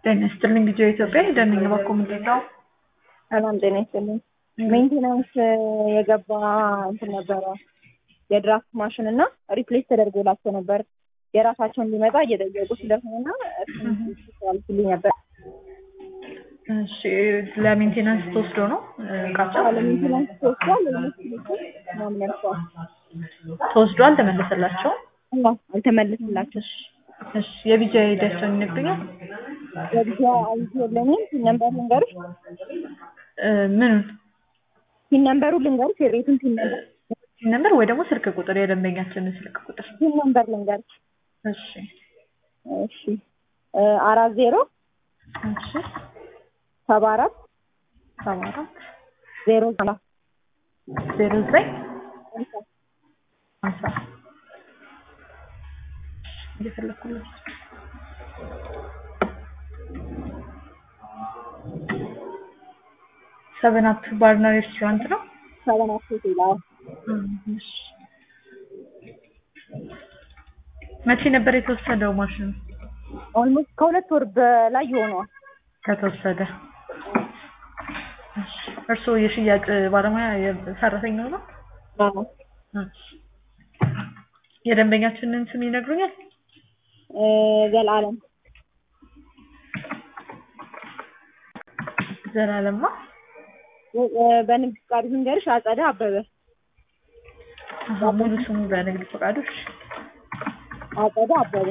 ጤና ይስጥልኝ ልጆ ኢትዮጵያ ደንኝ ባኮ ምንድን ነው? ሰላም ጤና ይስጥልኝ። ሜንቴናንስ የገባ እንትን ነበረ የድራፍት ማሽን እና ሪፕሌስ ተደርጎላቸው ነበር። የራሳቸውን ሊመጣ እየጠየቁ ስለሆነና እሱልኝ ነበር። እሺ ለሜንቴናንስ ተወስዶ ነው እቃቸው ለሜንቴናንስ ተወስዷል። ምናምን ያልኳል ተወስዶ አልተመለሰላቸውም። እና አልተመለስላቸው እሺ የቢጃ ሂዳቸውን ይነግሩኛል። የብቻ አይዲ የለኝም። ፒን ነምበር ልንገርሽ፣ ምኑን ፒን ነምበሩ ልንገርሽ፣ የቤቱን ፒን ነምበር ፒን ነምበር ወይ ደግሞ ስልክ ቁጥር የደንበኛችንን ስልክ ቁጥር ፒን ነምበር ልንገርሽ። እሺ እሺ አራት ዜሮ እሺ ሰባ አራት ሰባ አራት ዜሮ ዘጠና ዜሮ ዘጠኝ ሀምሳ እየፈለኩለት ሰቨን አፕ ባርና ሬስቶራንት ነው። ሰበን አስቴት ይላል። እሺ። መቼ ነበር የተወሰደው ማሽኑ? ኦልሞስት ከሁለት ወር በላይ ይሆነዋል። ከተወሰደ እሺ። እርስዎ የሽያጭ ባለሙያ ሰራተኛው ነው? አዎ። እሺ። የደንበኛችንን ስም ይነግሩኛል? እ ዘላለም ዘላለማ እ በንግድ ፍቃዱ ልንገርሽ፣ አጸደ አበበ አሀ፣ ሙሉ ስሙ በንግድ ፈቃዶች አጸደ አበበ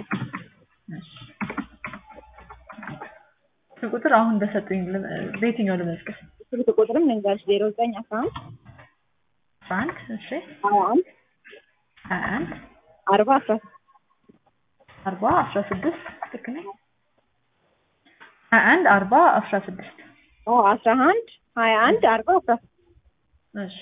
ቁጥር አሁን በሰጡኝ ልም- በየትኛው ልመዝገብ? ስልክ ቁጥርም ልንገርሽ ዜሮ ዘጠኝ አስራ አንድ አስራ አንድ እሺ ሀያ አንድ ሀያ አንድ አርባ አስራ አርባ አስራ ስድስት ልክ ነኝ? ሀያ አንድ አርባ አስራ ስድስት ኦ አስራ አንድ ሀያ አንድ አርባ አስራ እሺ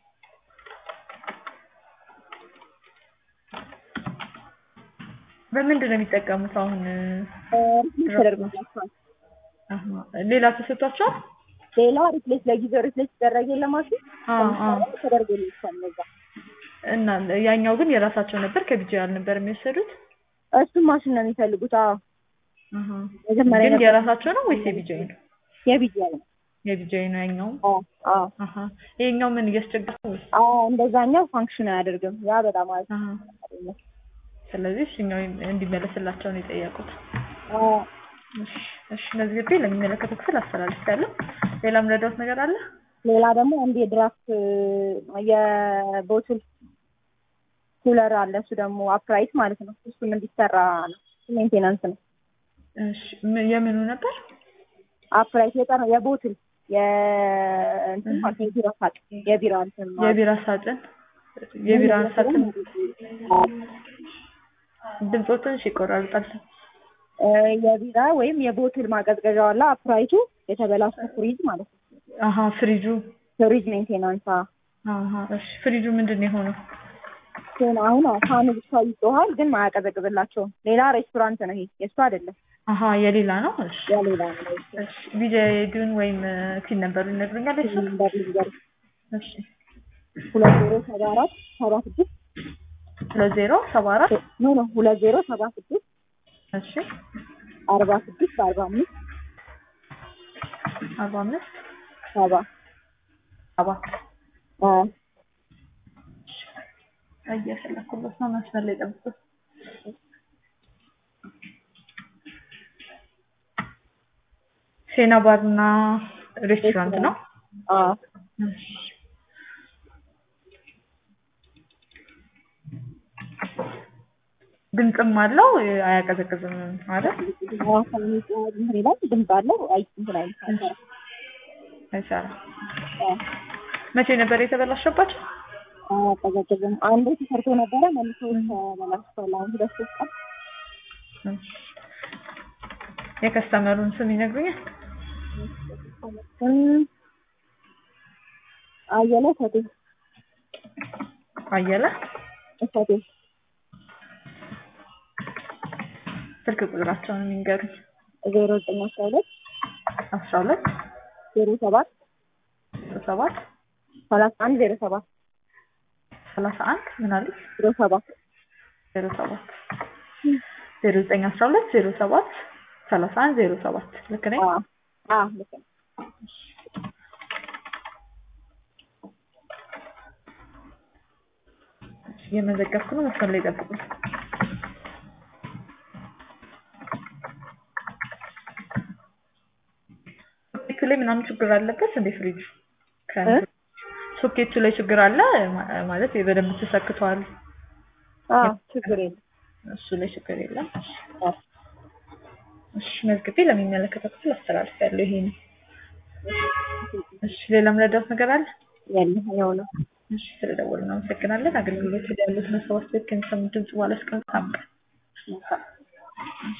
በምንድን ነው የሚጠቀሙት አሁን? ሪፕሌስ ተደርጎላቸዋል። አሀ፣ ሌላ ተሰጥቷቸዋል? ሌላ ሪፕሌስ ለጊዜው ሪፕሌስ ሲደረግ የለማሽን አዎ አዎ። ተደርጎላቸዋል። ነዛ እና ያኛው ግን የራሳቸው ነበር ከቢጃ አልነበር የሚወሰዱት? እሱም ማሽን ነው የሚፈልጉት። አዎ አሀ። መጀመሪያ ግን ነበር የራሳቸው ነው ወይስ የቢጃይ ነው? የቢጂአይ ነው። የቢጃይ ነው ያኛው። አዎ አዎ አሀ። ይሄኛው ምን እያስቸገረ ነው ወይስ? አዎ እንደዛኛው ፋንክሽን አያደርግም። ያ በጣም አሪፍ አሀ። ነው። ስለዚህ እሱኛው እንዲመለስላቸው ነው የጠየቁት። አዎ እሺ፣ እሺ መዝግቤ ለሚመለከተው ክፍል አስተላልፌያለሁ። ሌላ ምረዳውት ነገር አለ? ሌላ ደግሞ አንድ የድራፍት የቦትል ኩለር አለ። እሱ ደግሞ አፕራይት ማለት ነው። እሱም እንዲሰራ ነው። እሱ ሜንቴናንስ ነው። እሺ ም- የምኑ ነበር? አፕራይት የጠራ የቦትል የእንትን ማለት ነው የቢራ ሳጥን የቢራ እንትን ማለት የቢራ ሳጥን የቢራ ሳጥን ድምፆ ትንሽ ይቆራርጣል። እ የቢራ ወይም የቦትል ማቀዝቀዣው አለ። አፕራይቱ የተበላሸ ፍሪጅ ማለት ነው። አሀ ፍሪጁ ፍሪጅ ሜንቴናንስ አ አሀ እሺ ፍሪጁ ምንድን ነው የሆነው? ግን አሁን ፋኑ ብቻ ይጮሃል፣ ግን ማያቀዘቅዝላቸውም። ሌላ ሬስቶራንት ነው ይሄ፣ የእሱ አይደለም፣ አሀ የሌላ ነው። እሺ የሌላ ነው። እሺ ቢጃይዱን ወይም ፒን ነምበሩ ይነግሩኛል? እሱ ነምበር ልንገር እሺ ሁለት ዜሮ ሰባ አራት ሰባ ስድስት ሁለት ዜሮ ሰባ አራት ኖ ኖ ሁለት ዜሮ ሰባ ስድስት እሺ አርባ ስድስት አርባ አምስት አርባ አምስት ሰባ ሰባ አ እየፈለኩበት ነው። መስመር ላይ ጠብቁት። ሴና ባርና ሬስቶራንት ነው። አ እሺ። ድምፅም አለው አያቀዘቅዝም ማለት ፋኑ ይጮሃል፣ እንትን ይላል፣ ድምፅ አለው። አይ እንትን አይልም፣ አይሰራም። አይሰራም። አ መቼ ነበር የተበላሸባቸው? አያቀዘቅዝም። አንዴ ተሰርቶ ነበረ መልሶ ተበላሽቷል። አሁን ሁለት ሶስት ቀን እሺ። የከስተመሩን ስም ይነግሩኛል? እም፣ አየለ እሸቴ አየለ እሸቴ ስልክ ቁጥራቸውን የሚንገሩኝ። ዜሮ ዘጠኝ አስራ ሁለት አስራ ሁለት ዜሮ ሰባት ሰባት ሰላሳ አንድ ዜሮ ሰባት ሰላሳ አንድ ምን አለች? ዜሮ ሰባት ዜሮ ሰባት ዜሮ ዘጠኝ አስራ ሁለት ዜሮ ሰባት ሰላሳ አንድ ዜሮ ሰባት ልክ ነኝ? አዎ አዎ ልክ ነው። እየመዘገብኩ ነው። መስመር ላይ ጠብቁኝ። ሶኬቱ ላይ ምናምን ችግር አለበት እንዴ ፍሪጁ? እ? ሶኬቱ ላይ ችግር አለ ማ- ማለት በደንብ ተሰክቷል። አዎ ችግር የለም። እሱ ላይ ችግር የለም። አዎ እሺ መዝግቤ ለሚመለከተው ክፍል አስተላልፌያለሁ። ይሄ ነው። እሺ ሌላ ምረዳት ነገር አለ? የለም ያው ነው። እሺ ስለደወልን እናመሰግናለን። አገልግሎት ላይ ያሉት መስዋዕት ከሚሰሙ ድምጽ በኋላ እስከ